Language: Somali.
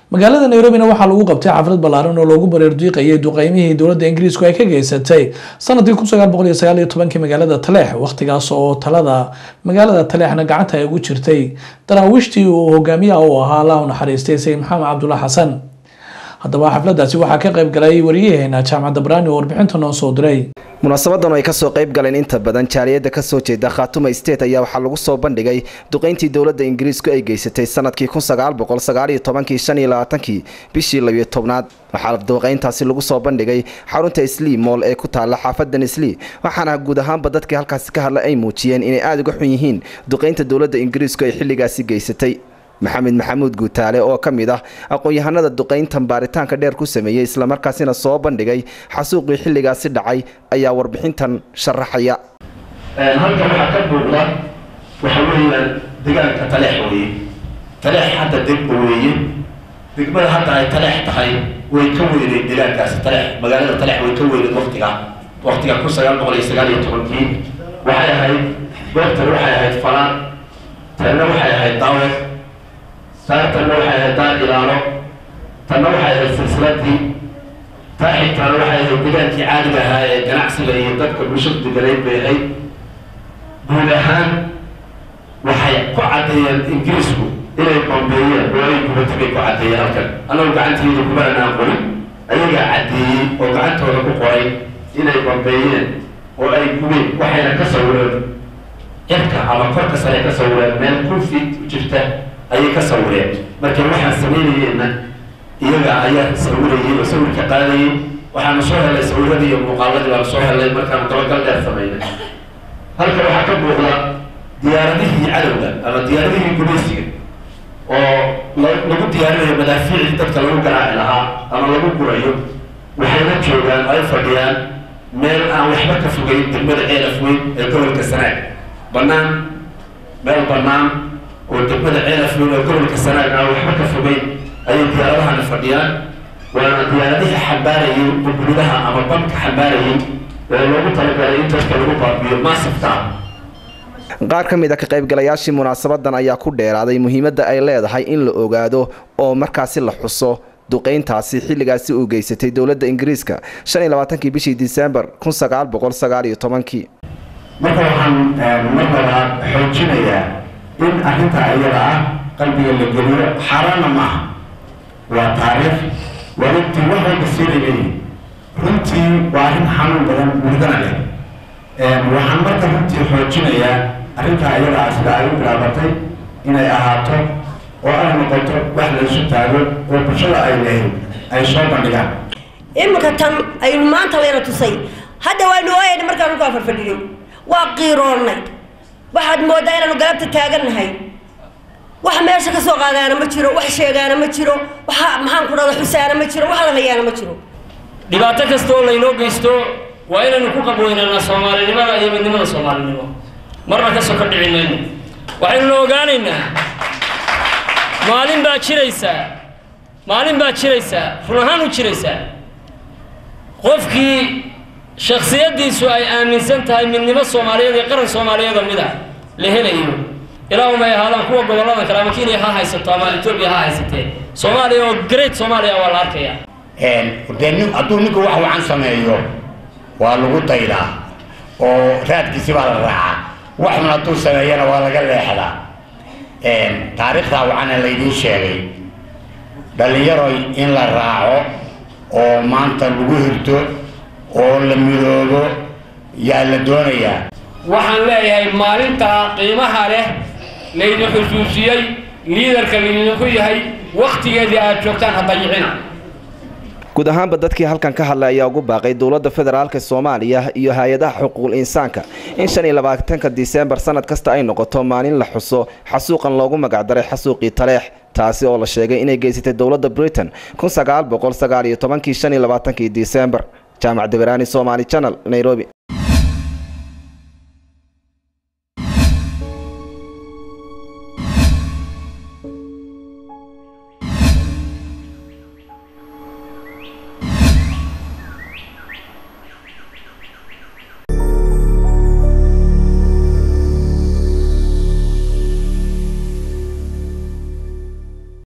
magaalada nairobina waxaa lagu qabtay xaflad ballaaran oo loogu bareerdiiqayay duqeymihii dowladda ingiriisku ay ka geysatay sanadkii kun sagaal boqol iyo sagaal iyo tobankii magaalada taleex wakhtigaas oo talada magaalada taleexna gacanta ay ugu jirtay daraawiishtii uu hogaamiyaha u ahaa allah u naxariistay sayid maxamed cabdulla xasan haddaba xafladaasi waxaa ka qayb galay wariyaheena jaamacadda baraani oo warbixinta noo soo diray munaasabadan oo ay kasoo qayb galeen inta badan jaaliyada kasoo jeeda khaatuma state ayaa waxaa lagu soo bandhigay duqeyntii dowladda ingiriisku ay geysatay sanadkii kun sagaal boqol sagaal iyo tobankii shan iyo labaatankii bishii labiyo tobnaad waxaa duqeyntaasi lagu soo bandhigay xarunta islii mool ee ku taala xaafadan islii waxaana guud ahaanba dadkii halkaasi ka hadla ay muujiyeen inay aada uga xun yihiin duqeynta dowladda ingiriisku ay xilligaasi geysatay maxamed maxamuud guutaale oo ka mid ah aqoon-yahanada duqeyntan baaritaanka dheer ku sameeyey islamarkaasina soo bandhigay xasuuqii xilligaasi dhacay ayaa warbixintan sharaxaya halkan waxaa ka muuqda waxa weeyaan deegaanka taleex weeye taleex hadda degma weeye degmada hadda ay taleex tahay way ka weyneyd deegaankaasi taleex magaalada taleex way ka weyneyd waktiga waktiga kun sagaal boqol iyo sagaal iyo tobankii waxay ahayd goobtan waxay ahayd falaan tanna waxay ahayd daawe saartanna waxay ahayd daar ilaalo tanna waxay ahayd silsiladii taa xigtaana waxay ahayd degaankii caadiga ahaa ee ganacsiga iyo dadka bulshada deganayd bay ahayd guud ahaan waxay ku caddeeyeen ingiriisku inay bambeeyeen goolay gubata bay ku caddeeyeen halkan annagu gacanteeda kuma anaan qorin ayagaa caddeeyey oo gacantooda ku qoray inay bambeeyeen oo ay gubeen waxayna ka sawireen cirka ama korka sare ka sawireen meel kun fiit u jirta ayay ka sawireen marka waxaan samaynayeenna iyaga ayaa sawirayay oo sawirka qaadayay waxaanu soo helay sawiradii iyo muuqaaladii baanu soo helay markaanu dabagal dheer samaynay halkan waxaa ka muuqda diyaaradihii cadowga ama diyaaradihii gumaysiga oo lagu diyaarinayo madaafiicii dadka lagu garaaci lahaa ama lagu gurayo waxayna joogaan ay fadhiyaan meel aan waxba ka fogeyn degmada ceelaf weyn ee gobolka sanaag bannaan meel bannaan oo degmada ceelafweyn oo gobolka sanaag aan waxba ka fogeyn ayay diyaaradahana fadhiyaan waana diyaaradihii xambaarayay bubulidaha ama bamka xambaarayay ee loogu talagalay in dadka lagu baabiyo maasifka qaar ka mid a ka qaybgalayaashii munaasabadan ayaa ku dheeraaday muhiimadda ay leedahay in la ogaado oo markaasi la xuso duqeyntaasi xilligaasi uu geysatay dowladda ingiriiska shan iyo labaatankii bishii disembar kun sagaal boqol sagaal iyo tobankii marka waxaan marnaba xoojinayaa in arrinta ayada ah qalbiga la geliyo xaaraanna ma aha waa taariikh waa runtii wax walba siilay leeyihin runtii waa arrin xanuun badan murgana leh waxaan marka runtii xoojinayaa arrinta ayada ah sida ay u bilaabatay inay ahaato oo ay noqoto wax la isu taago oo bulshada ay lehayd ay soo bandhigaan iminka tan aynu maanta layna tusay hadda waanu ooyayna markaan ukaa farfadhiyey waa qiiroonnay waxaad moodaa inaanu galabta taagannahay wax meesha ka soo qaadaana ma jiro wax sheegaana ma jiro wax maxaan ku dhada xusaana ma jiro wax la hayaana ma jiro dhibaato kasta oo laynoo geysto waa inaynu ku qabweynaynaa soomaalinimada iyo midnimada soomaalinimo marna ka soko dhici mayno waxaynuna ogaanaynaa maalin baa jiraysaa maalin baa jiraysaa run ahaan u jiraysaa qofkii shaksiyaddiisu ay aaminsan tahay midnimo soomaaliyeed iyo qaran soomaaliyeed oo mid ah la helayo ilaa umay ahaadaan kuwa gobolladan kale ama kenya ha haysato ama etoobiya ha haysatee soomaaliya oo great soomaaliya waa la arkaya dee nin hadduu ninku wax wacan sameeyo waa lagu daydaa oo raadkiisi baa la raacaa waxun hadduu sameeyana waa laga leexdaa taariikhdaa wacana laydiin sheegay dhallinyaroy in la raaco oo maanta lagu hirto oo la midoobo yaa la doonayaa waxaan leeyahay maalintaa qiimaha leh laydin xusuusiyey liidarka laydinku yahay wakhtigeedii aad joogtaan ha dayicina guud ahaanba dadkii halkan ka hadlay ayaa ugu baaqay dowladda federaalka soomaaliya iyo hay-adaha xuquuqul insaanka in shan iyo labaatanka disembar sanad kasta ay noqoto maalin la xuso xasuuqan loogu magacdaray xasuuqii taleex taasi oo la sheegay inay geysatay dowladda britain kun sagaal boqol sagaal iyo tobankii shan iyo labaatankii disembar jaamac dabaraani somaali channel nairobi